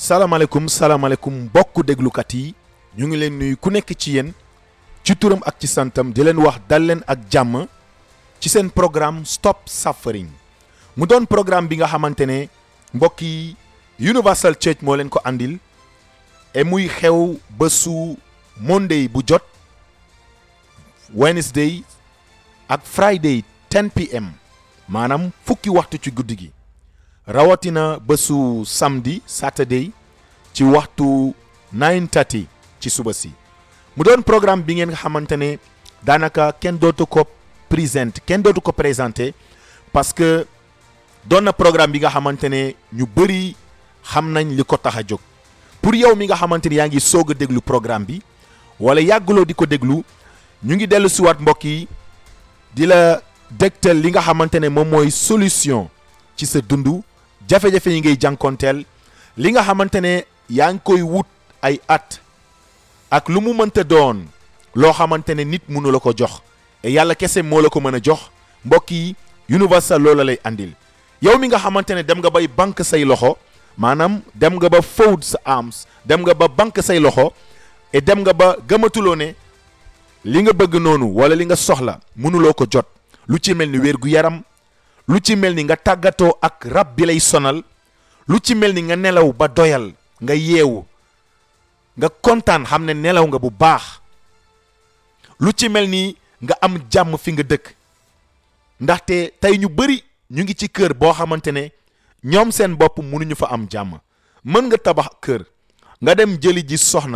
salaamaaleykum salaamaaleykum mbokku déglukat yi ñu ngi leen nuyu ku nekk ci yéen ci turam ak ci santam di leen wax dal leen ak jàmm ci seen programme Stop Suffering mu doon programme bi nga xamante ne mbokk yi Universal Church moo leen ko andil et muy xew bésu Monday bu jot Wednesday ak Friday 10 pm maanaam fukki waxtu ci guddi gi rawatina bésu samedi Saturday ci waxtu 9:30 ci suba si mu doon programme bi ngeen nga xamante ne daanaka kenn dootu ko présente kenn dootu ko présenté parce que doon na programme bi nga xamante ne ñu bëri xam nañ li ko tax a jóg pour yow mi nga xamante ni yaa ngi soog a déglu programme bi wala yàgguloo di ko déglu ñu ngi dellu siwaat mbokk yi di la dégtal li nga xamante ne moom mooy solution ci sa dund jafe-jafe yi ngay jànkonteel li nga xamante ne yaa ngi koy wut ay at ak lu mu mënta doon loo xamante ne nit mënu la ko jox et yàlla kese moo la ko mën a jox mbokk yi universal loola lay andil yow mi nga xamante ne dem nga bay banque say loxo maanaam dem nga ba fold sa arms dem nga ba banque say loxo et dem nga ba gëmatuloo ne li nga bëgg noonu wala li nga soxla mënuloo ko jot lu ci mel ni wér gu yaram lu ci mel ni nga tàggatoo ak rab bi lay sonal lu ci mel ni nga nelaw ba doyal nga yeewu nga kontaan xam ne nelaw nga bu baax lu ci mel ni nga am jàmm fi nga dëkk ndaxte tey ñu bëri ñu ngi ci kër boo xamante ne ñoom seen bopp mënuñu fa am jàmm mën nga tabax kër nga dem jëli ji soxna